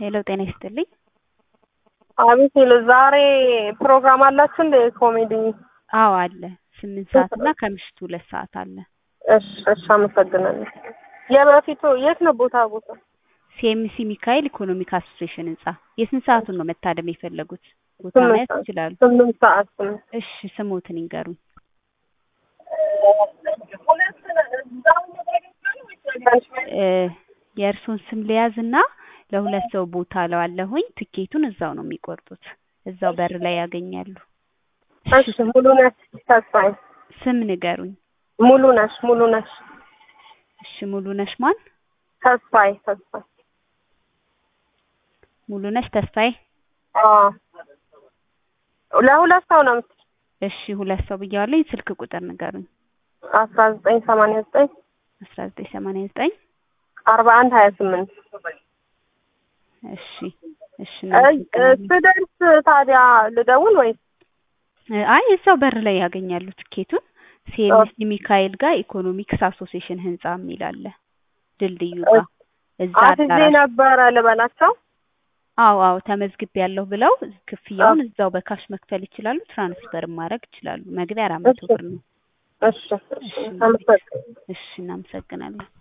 ሄሎ ጤና ይስጥልኝ። አቤት ሄሎ፣ ዛሬ ፕሮግራም አላችሁ እንደ ኮሜዲ? አዎ አለ። ስምንት ሰዓት እና ከምሽቱ ሁለት ሰዓት አለ። እሺ እሺ፣ አመሰግናለሁ። የበፊቱ የት ነው ቦታ ቦታ? ሲኤምሲ ሚካኤል ኢኮኖሚክ አሶሴሽን ህንጻ። የስንት ሰዓቱን ነው መታደም የፈለጉት? ቦታ ስምንት ማየት ሰዓት። ይችላሉ። ስምንት ሰዓት ስምንት እሺ ስሞትን ይንገሩኝ። እ የእርሶን ስም ልያዝ እና ለሁለት ሰው ቦታ ለዋለሁኝ ትኬቱን እዛው ነው የሚቆርጡት። እዛው በር ላይ ያገኛሉ። እሺ፣ ሙሉ ነሽ ተስፋዬ? ስም ንገሩኝ። ሙሉ ነሽ ሙሉ ነሽ እሺ ሙሉ ነሽ ማን? ተስፋዬ ተስፋዬ። ሙሉ ነሽ ተስፋዬ። አዎ ለሁለት ሰው ነው የምትል እሺ ሁለት ሰው ብያዋለኝ። ስልክ ቁጥር ንገሩኝ። አስራ ዘጠኝ ሰማንያ ዘጠኝ አስራ ዘጠኝ ሰማንያ ዘጠኝ አርባ አንድ ሀያ ስምንት እሺ እሺ እ- እናመሰግናለን። ስደርስ ታዲያ ልደውል ወይስ? አይ እዛው በር ላይ ያገኛሉ ትኬቱን። ሲኤምሲ ሚካኤል ጋር ኢኮኖሚክስ አሶሴሽን ህንጻ የሚል አለ ድልድዩ ጋር እዛ አትዜ አዳራሽ ነበረ ልበላቸው። አዎ አዎ ተመዝግቤ ያለሁ ብለው ክፍያውን እዛው በካሽ መክፈል ይችላሉ። ትራንስፈር ማድረግ ይችላሉ። መግቢያ አራት መቶ ብር ነው። እሺ እሺ፣ አመሰግናለሁ። እሺ እናመሰግናለን።